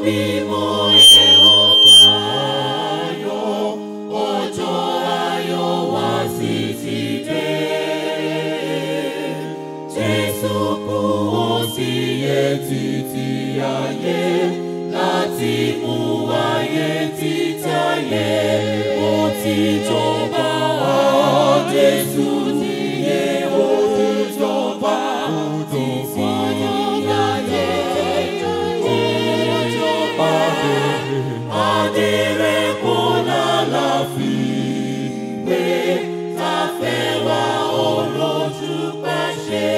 mímọ́ ẹ̀ ọ̀pá ayọ̀ ọjọ́ ayọ̀ wá sí ti dé. Jésù kú ó sì yẹ títí ayé láti mú ayé títayé ó ti jọba Jésù ti yẹ ó ti jọba títí ayé ó jọba adé rẹ̀ kò lálàáfíà pé ta fẹ́ wá olójú pàṣẹ.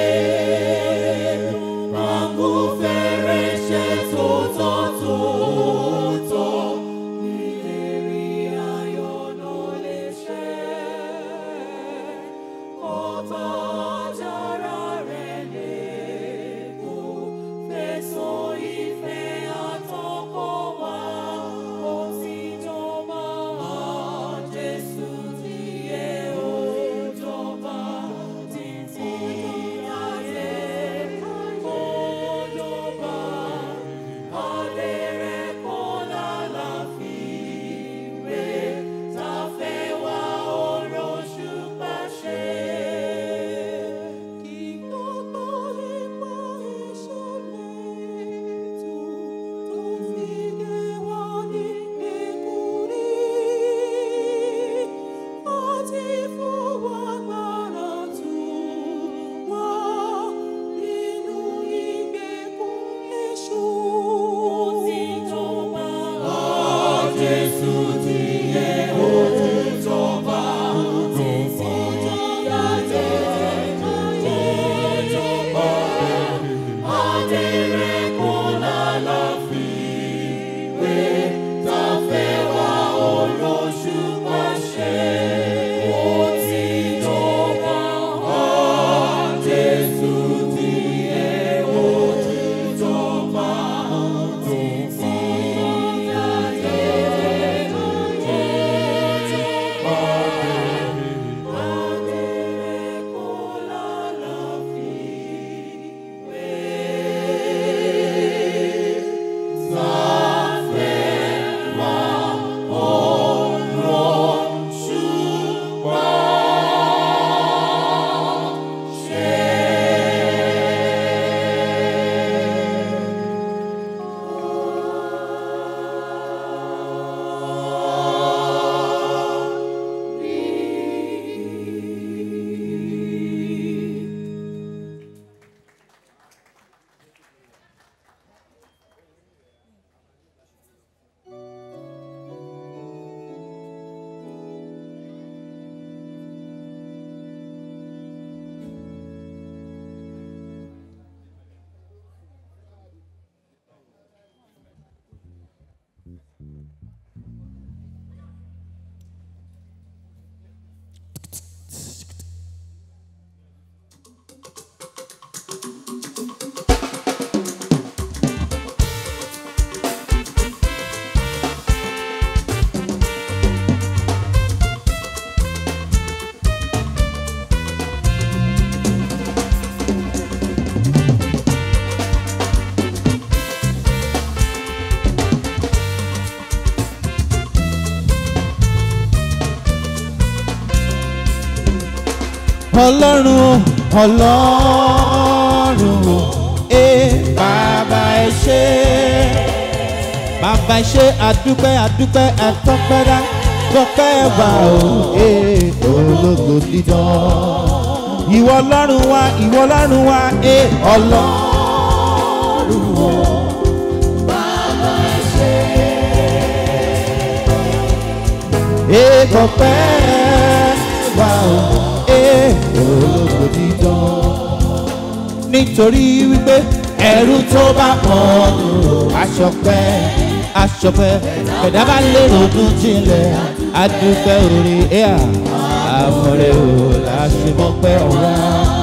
Àgbo fẹ́rẹ̀ ṣe tòótọ́ tòótọ́. Ìlérí ayọ̀ ló lè ṣe. Ọ̀tá ajára rẹ̀ lè kú. Fẹ̀sọ̀ ìfẹ́ àtọkọ̀ wá. Ó ti jọba. Jésù ti yẹ ó jọba. Títí ayé ó jọba. Adé rẹ̀ kò lálàáfíà pé ta fẹ́ wá oróṣù pàṣẹ. Kí gbogbo ipò ìṣẹ̀lẹ̀ tó tó fi lé wá ní ìkúrí. Ó ti fún wa agbára tó wá nínú ìgbèkùn èṣù. Ó ti jọba. Jésù ti yẹ ó ti jọba. Títí ayé ó jọba. Adé rẹ̀ kò lálàáfíà pé ta fẹ́ wá olóṣù pàṣẹ. Ó ti jọba. Jésù ti yẹ ó ti jọba. Títí ayé ó jọba. Adé rẹ̀ kò lálàáfíà pé ọlọ́run ọlọ́run o ẹ bàbá ẹ ṣé bàbá ẹ ṣé àdúpẹ́ àdúpẹ́ ẹ̀tọ́pẹ́dá tọpẹ́ wà o ẹ ológo dídán ìwọ ọlọ́run wa ìwọ ọlọ́run wa ẹ ọlọ́run o bàbá ẹ ṣé ẹ tọpẹ́ wà o ẹ ológo dídán nítorí wípé ẹrú tó bá pọ̀ aṣọpẹ́ aṣọpẹ́ ẹ̀dá bá lérò ọdún jinlẹ̀ adúpẹ́ orí ẹ̀yà àmọ̀rẹ́ ò láṣemọ́pẹ́ ọ̀wá.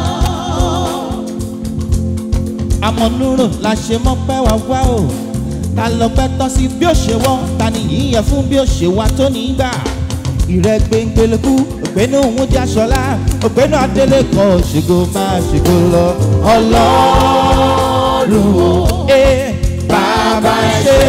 àmọ̀núrò láṣemọ́pẹ́ wá wá o ta lọ́pẹ́ tán sí bí ó ṣe wọ́n ta ni yíyẹ fún bí ó ṣe wá tó nígbà ìrẹ́gbẹ̀ngbẹ̀lẹ́kú ògbénu òun jáṣọlá ògbénu adélé kan ṣègò máa ṣègò lọ ọlọ́run o ẹ bàbá bàbá ẹ ṣe.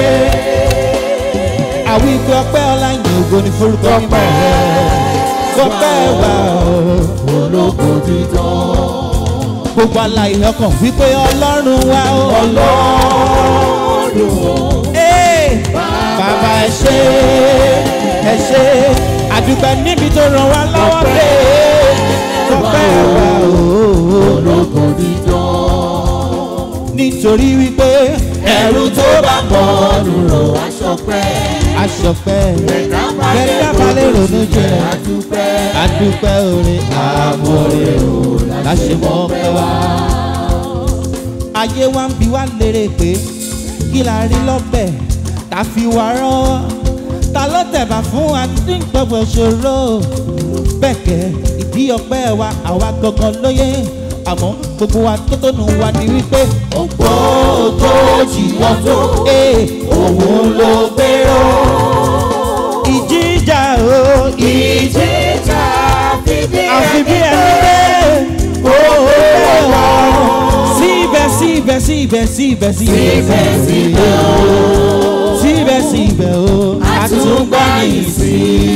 àwọn ìgbé ọpẹ́ ọláyìn ògo ní forúkọ mímọ́ rẹ̀ ọpẹ́ wà ó. ológo dídán. gbogbo aláìní ọkàn wípé ọlọ́run wà ó. ọlọ́run o. Ee, bàbá ẹ ṣe ẹ ṣe àdúgbò níbi tó ràn wá lọ́wọ́ pé ọpẹ́ wà ó. ológo dídán. nítorí wípé ẹrú tó bá mọ ọdún rò aṣọpẹ́. aṣọpẹ́ ẹ̀dá kẹ́kẹ́ balẹ̀ ronú jẹ́ adúpẹ́. adúpẹ́ orin àmọ́rẹ́ o láṣẹ mọ́ pẹ́ wá. ayé wa ń bi wá lérè pé kí la rí lọ́bẹ̀ tá fi wá rán ta ló tẹ̀bà fún wa tí ń gbọ́gbọ́ ṣòro bẹ́ẹ̀kẹ́ ìdí ọpẹ́ wa àwa gangan lóye àmọ́ gbogbo wa tó tónu wa ni wípé ògbó tó jì wọ́n tó òun ló gbérò ìjíjà o ìjìjà fìdí àfi bí ẹni pé owó wà síbẹ̀ síbẹ̀ síbẹ̀ síbẹ̀ síbẹ̀ síbẹ̀ o. síbẹ̀ síbẹ̀ o àtúngbà ní sí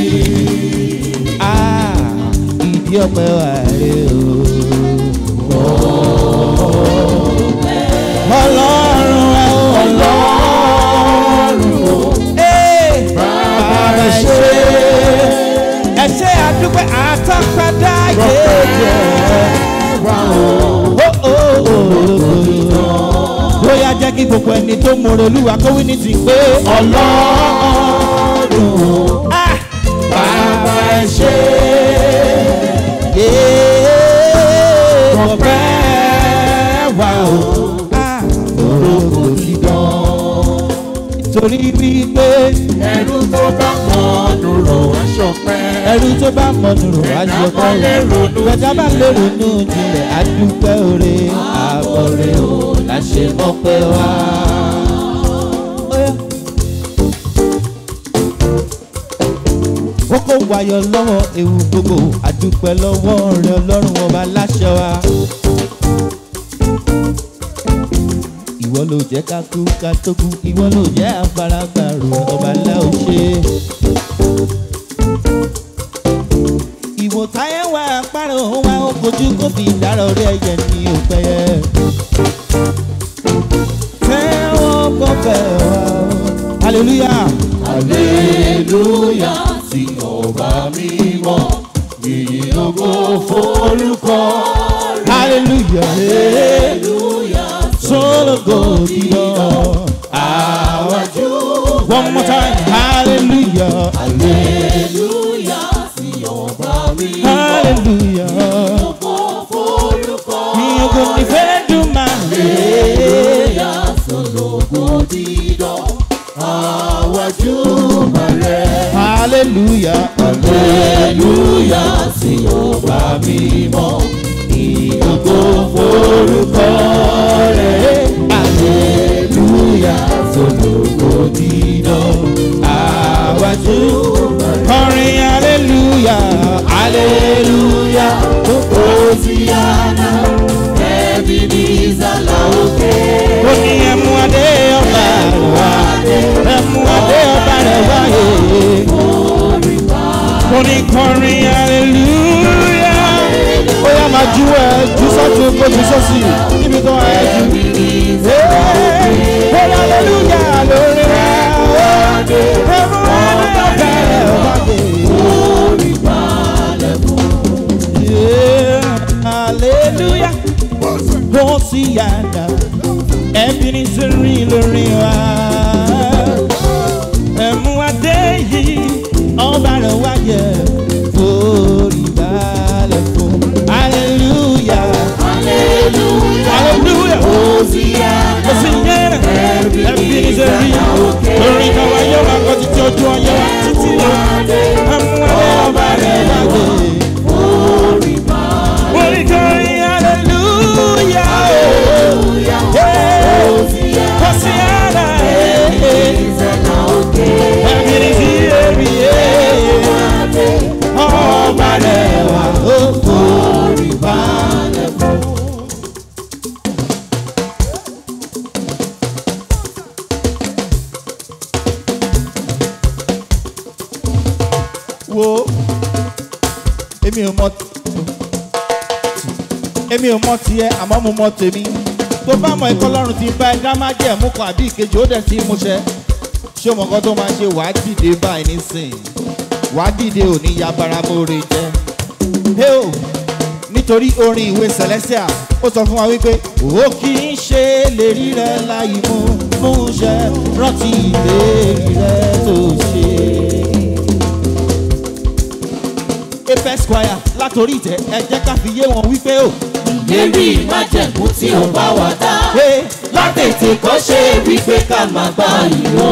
ìdí ọpẹ́ wà rè o. ọlọ́run ẹ o ọlọ́run o bàbá ṣe ẹ ṣe àdúpẹ́ àtọ́pẹ́dá yéèyé bóyá jẹ́ kí gbogbo ẹni tó mọ̀rọ̀ olúwa kó wí ní ti pé ọlọ́run ah, bàbá ẹ ṣe ọpẹ́ wà ó ah, orúkọ dídán torí wípé ẹrú tó bá mọ ọdún rò aṣọpẹ́. ẹrú tó bá mọ̀nù rò Ẹ̀dá bá lè ronú ẹ̀dá bá lè ronú jinlẹ̀ adúpẹ́ oore àbọ̀rẹ́ o láṣẹ mọ́pẹ́ wá. ó kó wayọ̀ lọ́wọ́ ewu gbogbo adúpẹ́ lọ́wọ́ rẹ̀ ọlọ́run ọba láṣẹ wa. ìwọ ló jẹ́ ká kú ká tó kú ìwọ ló jẹ́ afárágbàrò ọba ńlá ò ṣe é. ìwò táyé wà àpárò wa ó kojú kó fi dára orí ẹyẹ ní òpẹyẹ. tẹ́wọ́ gbọ́fẹ́ wa o. hallelujah. Aleluya sí ọba mímọ́, yìnyín ògo forúkọ rẹ̀. hallelujah. Aleluya solo go diyor. àwájú. one more time. hallelujah. Aleluya sí ọba mímọ́, hallelujah. ògo forúkọ mi ò kò ní fẹ́ dùn máa lè. Aleluya sọlọ́gbọ́ dídán, àwájú bàrẹ̀. hallelujah. Aleluya sí ọba mímọ́, ìyókò forúkọ rẹ̀. Aleluya sọlọ́gbọ́ dídán, àwájú bàrẹ̀. kọrin hallelujah. hallelujah. Hosiana, ẹbí ní ìsàlà òkè. ó ní ẹmu adé ọba rẹ̀ wá. ẹmu adé ọba rẹ̀ wá. ó ní kọrin hallelujah. ó yá máa ju ẹ ju sọ́tún kó ju sọ́sì níbi tó ẹ jù. Ẹbí ní ó ní hallelujah lórí rẹ̀. ẹmu adé ọba rẹ̀ wá. Yeah, hallelujah. Hosiana, Ebenezer lórí wa. Ẹ̀mú adé yìí, ọba rẹ̀ wáyé, forí balẹ̀ fún. Hallelujah, hallelujah. Hosiana, Hosiana, Ebenezer lórí káwa yóò máa kọ́ títí ojú ọyọ́ wa títí lọ. Ẹ̀mú adé ọba rẹ̀ wáyé. Orí kọrin hallelujah. Yeah. Hosiana, eh, eh. ìsàlà òkè. Ebenezer, yeah. èmi ò mọ èmi ò mọ tiẹ̀ àmọ́ mo mọ tèmi tó bá mọ ẹ̀kọ́ lọ́rùn ti bá ẹ̀dá má jẹ́ mú kan àbí ìkejì ó dẹ̀ ti mú ṣẹ ṣé o mọ̀ nǹkan tó máa ṣe wàá dìde báyìí nísìnyí wàá dìde òní yabara mọ́re jẹ́ hey o nítorí orin ìwé celestia ó sọ fún wa wípé ó kì í ṣe lérí rẹ láì mú mú ṣẹ rántí ìlérí rẹ tó ṣe. apex choir látòrí ìtẹ́ ẹ jẹ́ ká fi yé wọn wípé o. Lérí májẹ̀mú tí ó bá wà dá. Hey, Látètè kọ́ ṣe wípé ká máa gbá ìlú.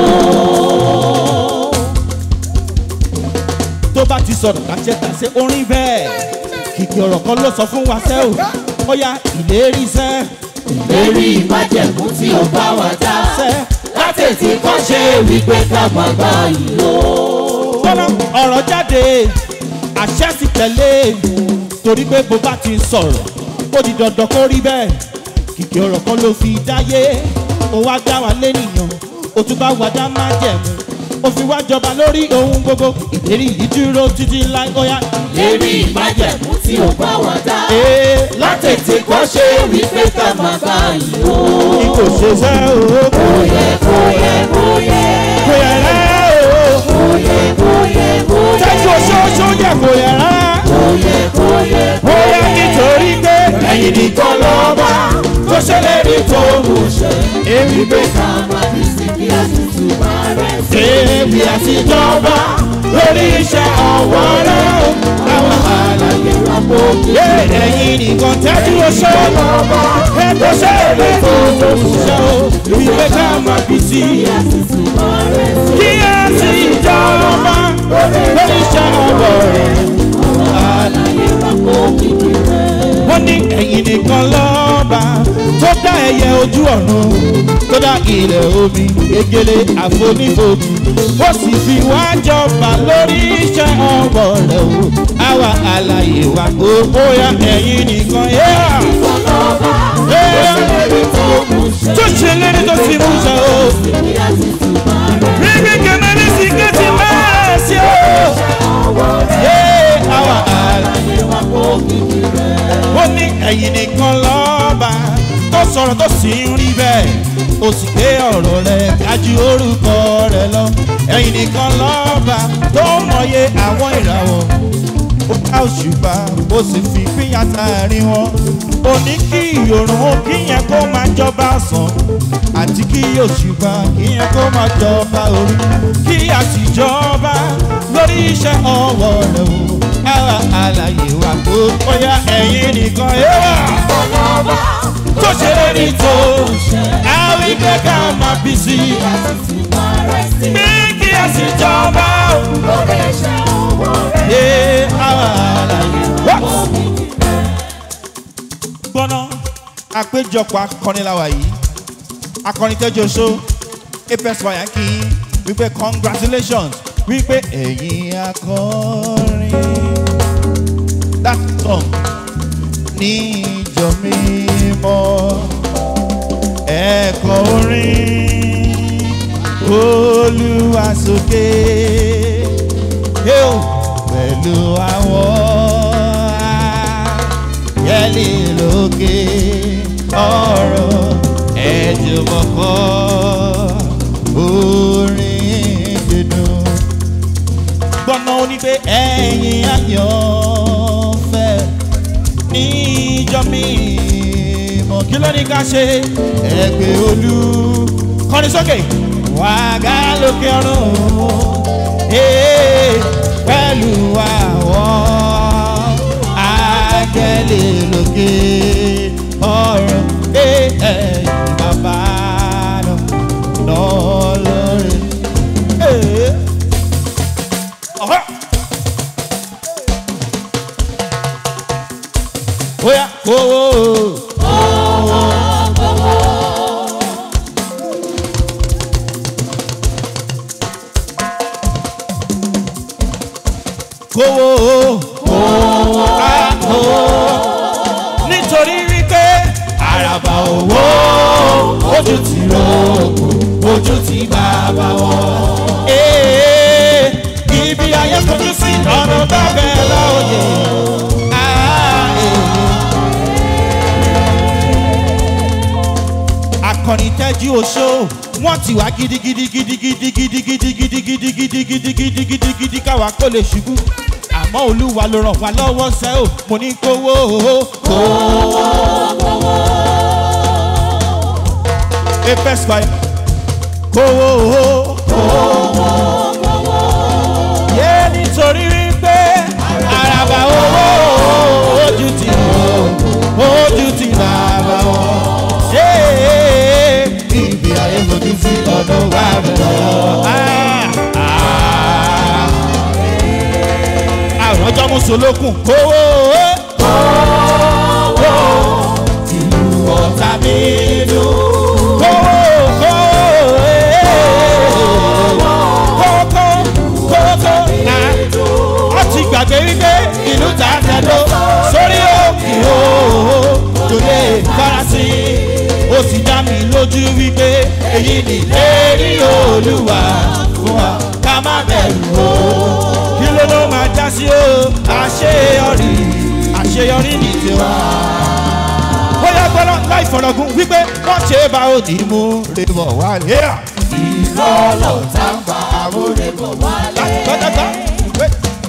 tó bá ti sọ̀rọ̀ kàṣẹ kàṣẹ orin bẹ́ẹ̀ kìkì ọ̀rọ̀ kan ló sọ fún wa sẹ́ o ó yá ìlérí sẹ́ Lérí májẹ̀mú tí ó bá wà dá. sẹ́ Látètè kọ́ ṣe wípé ká máa gbá ìlú. gbọ́dọ̀ ọ̀rọ̀ jáde àṣẹ sì tẹ̀lé torí pé bó bá ti sọ̀rọ̀ ó di dandan kó rí bẹ́ẹ̀ kìkì ọ̀rọ̀ kan ló fi dáyé ó wá dá wa lénìyàn ó tún bá wa dá má jẹ̀mú ó fi wá jọba lórí ohun gbogbo ìlérí yìí dúró títí láì ó yá. Lérí májẹ̀mú tí ó bá wà dá. ee Látètè kọ́ ṣe wípé ká máa gbá ìlú. kí kò ṣe sẹ́ o kò Bóyẹ bóyẹ bóyẹ. kò yẹ rẹ́ o Bóyẹ bóyẹ bóyẹ. tẹ́jú oṣooṣù yẹ kò yẹ rẹ́ Bóyẹ bóyẹ ó yẹ nítorí pé ẹ̀yin nìkan lọ́ba tó ṣèlérí tó mú ṣẹ. èmi pé ká máa fi sí bí àtúntò bá rẹ̀ sí. èmi àtijọba lórí iṣẹ́ ọwọ́ rẹ̀ o àwọn àlàyé wa kó kí yé ẹ̀yin nìkan tẹ́jú oṣù ẹ̀kọ́ ṣe èlé tó tó ṣiṣẹ́ o ìwé ká máa fi sí àtúntò bá rẹ̀ sí. kí á sì jọba lórí iṣẹ́ ọwọ́ rẹ̀ àlàyé wa kó kìkì rẹ̀. wọ́n ní ẹ̀yin nìkan lọ́ba tó dá ẹyẹ ojú ọ̀run tó dá ilẹ̀ omi gegele àfonífojì ó sì fi wá jọba lórí iṣẹ́ ọwọ́ rẹ̀ o àwa àlàyé wa kó bóyá ẹ̀yin nìkan yẹ́ ọlọ́ba tó ṣèlérí tó mú ṣẹ. tó ṣe lérí tó ti mú ṣe o bí àtúntò bá rẹ̀ bíbí kẹmẹ́ ní sìnkẹ́ ti máa ṣe o ọwọ́ rẹ̀. yé àwa àlàyé. àlàyé wa kó kìkì rẹ̀. ó ní ẹ̀yin nìkan lọ́ba tó sọ̀rọ̀ tó sì ń rí bẹ́ẹ̀ ó sì gbé ọ̀rọ̀ rẹ̀ kájú orúkọ rẹ̀ lọ ẹ̀yin nìkan lọ́ba tó mọye àwọn ìràwọ̀ ó ká òṣùpá ó sì fi pínyà tààrin wọn ó ní kí ìyòrùn ó kíyẹn kó máa jọba sàn àti kí òṣùpá kíyẹn kó máa jọba òru kí àtijọba lórí iṣẹ́ ọwọ́ rẹ̀ o ara àlàyé wa kó bóyá ẹ̀yin nìkan yé wà ọlọ́ba tó ṣe lérí tó àwọn ìgbẹ́ ká máa bí sí i àtúntò bá rẹ̀ sí. bí kí àtijọba o lórí iṣẹ́ ọwọ́ rẹ̀. yé ara àlàyé wa gbọ́ná àpéjọpọ̀ akọrin la wà yìí akọrin tẹ́jọ́ so apex fire kí n wípé congratulations wípé ẹ̀yin akọrin that song ní ìjọ mímọ́ ẹ̀kọ́ orin olúwa sókè yóò pẹ̀lú àwọn yẹ́lì lókè ọ̀rọ̀ ẹ̀jùmọ̀kọ́ orin dídùn. gbọ́nà onígbé ẹ̀yìn àyànfẹ́ níjọ mímọ́ kí ló ní ká ṣe ẹgbẹ́ olú kọ́ni sókè wàgá lókè ọ̀run ee, pẹ̀lú àwọn áńgẹ́lì lókè ọ̀run ee, ẹ̀yìn bàbá náà lórí. Ee. Ọ̀họ́. Oya, owó. Kówó. Kówó. Nítorí wípé àràbà owó ojú ti rògbò ojú ti bàbá wọn. Ee, Ibi ayé fojú sí ọ̀nà bàbá ẹ̀ lọ́ọ̀yẹ̀. akọrin tẹ́jú oṣó wọ́n ti wá gidigidi gidigidi gidigidi gidigidi gidigidi gidigidi gidi káwa kó lè ṣubú àmọ́ olúwa ló ràn wá lọ́wọ́ sẹ́ ò mo ní kówó kówó. apex fire kówó kówó. yé nítorí wípé àràbà owó ojú ti wò ojú ti bàbá wọn. Yé, ibi ayé fojú sí ọ̀dọ̀ wa bẹ̀rẹ̀. àwọn ọjọ́ mùsùlùkùn kówó kówó ìlú ọ̀tá mi dùn. kówó kówó kówó kówó kówó wọ́n ti gbàgbé wípé ìlú ta tẹ̀dó sórí òkè òhò tó lè farasí ó sì dá mi lójú wípé èyí ni lérí olúwa fún wa ká má bẹ̀rù o kí ló ló máa já sí o àṣeyọrí àṣeyọrí ní tiwa. bóyá gbọ́dọ̀ láì fọ̀rọ̀gùn wípé wọ́n ṣe é bá òdì mú rèébọ̀ wálé. ìrọ̀lọ́ tá ń bá àmúrèbọ̀ wálé. gbọ́dọ̀gbọ́ wé.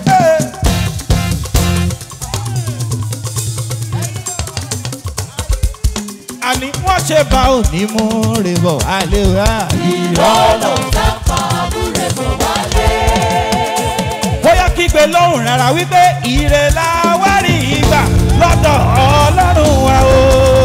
àní wọ́n ṣe bá òní mú rèébọ̀ wálé wá. ìrọ̀lọ́ tá ń bá àmúrèbọ̀ wálé. bóyá kígbe lóhùn rárá wípé ire la wá rí ìgbà lọ́dọ̀ ọlọ́run wa o.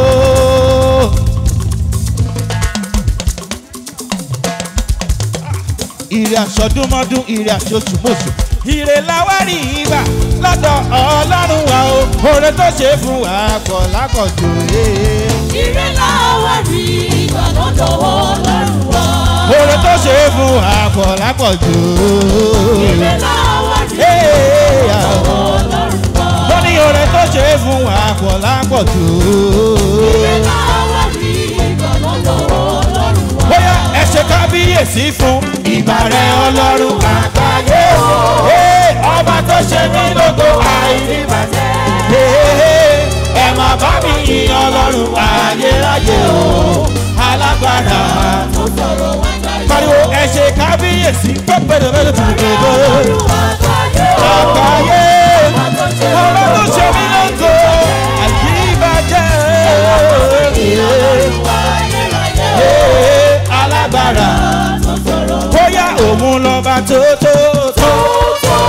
ire àsọdúnmọ́dún ire àṣoṣùmọ̀ṣù ire la wá rí ìgbà lọ́dọ̀ ọlọ́run wa o. oore tó ṣe fún wa pọ̀ lápọ̀jù ee. ire láwa rí ìgbà lọ́dọ̀ ọlọ́run wa. oore tó ṣe fún wa pọ̀ lápọ̀jù. ire láwa rí Ee, ìgbà lọ́dọ̀ ọlọ́run wa. mo ní oore tó ṣe fún wa pọ̀ lápọ̀jù. ire láwa rí ìgbà lọ́dọ̀ ọlọ́run wa. bóyá ẹ ṣe kábíyèsí fún ìbàrẹ̀ ọlọ́run àgbáyé Ee, ọba tó ṣe mí lógo àìníbàjẹ́ Ee, ẹ máa bá mi yin ọlọ́run ayérayé o alágbára tó sọ̀rọ̀ wá jáde. pariwo ẹ ṣe kábíyèsí pẹ́pẹ́rẹ́pẹ́rẹ́ ọlọ́run àgbáyé o. àgbáyé tó ṣe ọba tó ṣe mí lógo àìníbàjẹ́ ọlọ́run ayérayé o. Ee, alágbára tó sọ̀rọ̀ bóyá òun lọ́ba tó tó tó tó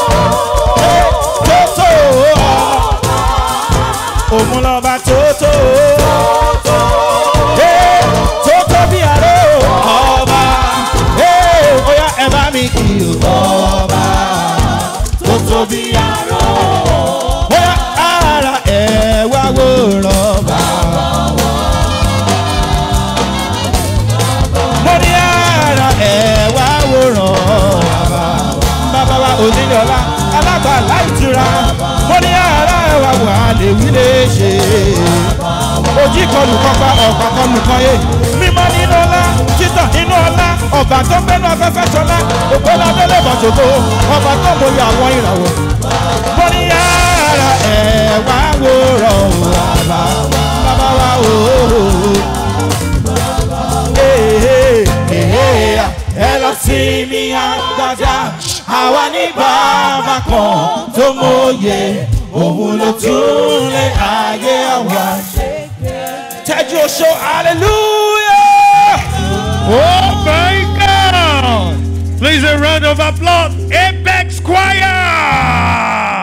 tó òun lọ́ba tó tó Ee, tó tó bí àrò ọba Ee, bóyá ẹ bá mi kì í ọba tó tó bí àrò bóyá ara ẹ wá wò rọba. mo ní ara ẹ̀ wá wòrán bàbá wa onílọ́lá alágbàlá ìtura mo ní ara ẹ̀ wá wà lè wí lè ṣe ojú kọlù kọpa ọ̀pá kọlù kọyé mímọ́ nínú ọlá títàn nínú ọlá ọba tó gbẹ́nu afẹ́fẹ́ sọlá ògbólá délé bọ̀ṣọ̀gbó ọba tó mọyì àwọn ìràwọ̀ mo ní ara ẹ̀ wá wòrán bàbá bàbá wa ooo ẹ lọ sí mi àgbàdá àwa ní bàbá kan tó mọ̀ye òun ló tún lé ayé àwa. tẹ́jú oṣó hallelujah. Oh my God! Please a round of applause, Apex Choir!